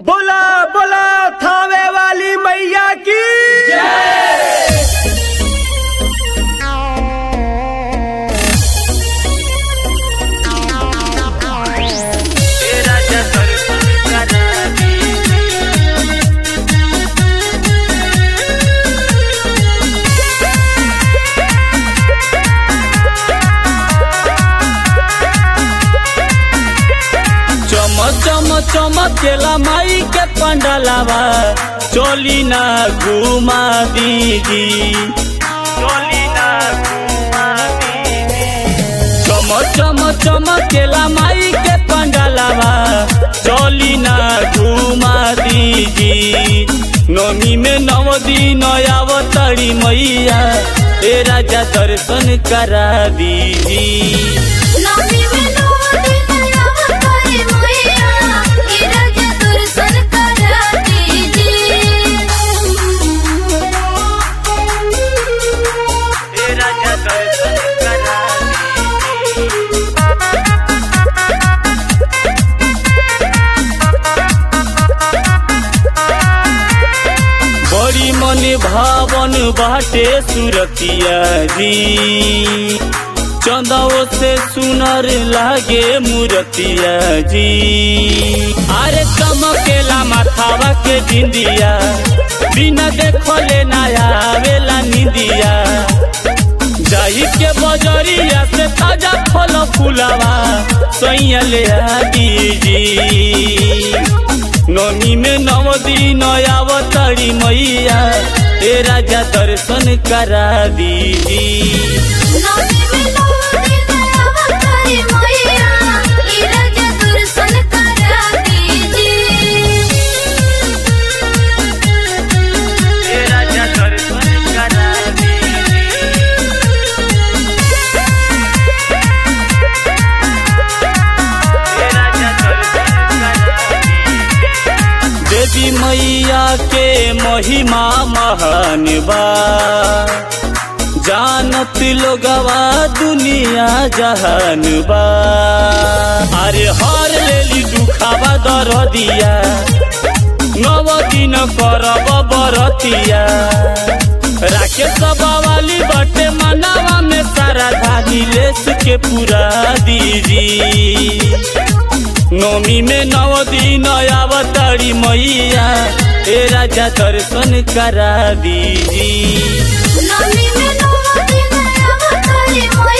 बोला बोला थावे वाली मैया की चम चम चमकेला माई के पंडलावा चोली ना घुमा दीदी चोली ना घुमा दीदी चम चम चमकेला माई के पंडलावा चोली ना घुमा दीदी नमी में नव दिन आवतड़ी मैया ए राजा दर्शन करा दीदी नमी में नौ दिन अवतारी मैया, ए राजा दर्शन करा दीजिए। ए राजा दर्शन करा बड़ी मन भावन बाटे सुरतिया जी चंदाओ से सुनर लागे मूरतिया जी अरे चमकेला माथावा के बिंदिया बिना देखले ना आवेला निंदिया जाई के बजरिया से ताजा फल फुलावा सैया ले आ दीजी नमी में नव दिन आवतड़ी मैया ए राजा दर्शन करा दीजी नमी में नौ दिन अवतारी मैया, ए राजा दर्शन करा दीजिए। ए राजा दर्शन करा देवी मैया के महिमा महान बा जानत लोगवा दुनिया जहान बा अरे हर लेली दुखावा दर दिया नव दिन करब बरतिया राके वाली बटे मनावा में सारा धानी लेस के पूरा दीजी नौमी में नव दिन आवतड़ी मैया ए राजा दर्शन करा दीजी नमी में नौ दिन अवतारी मैया,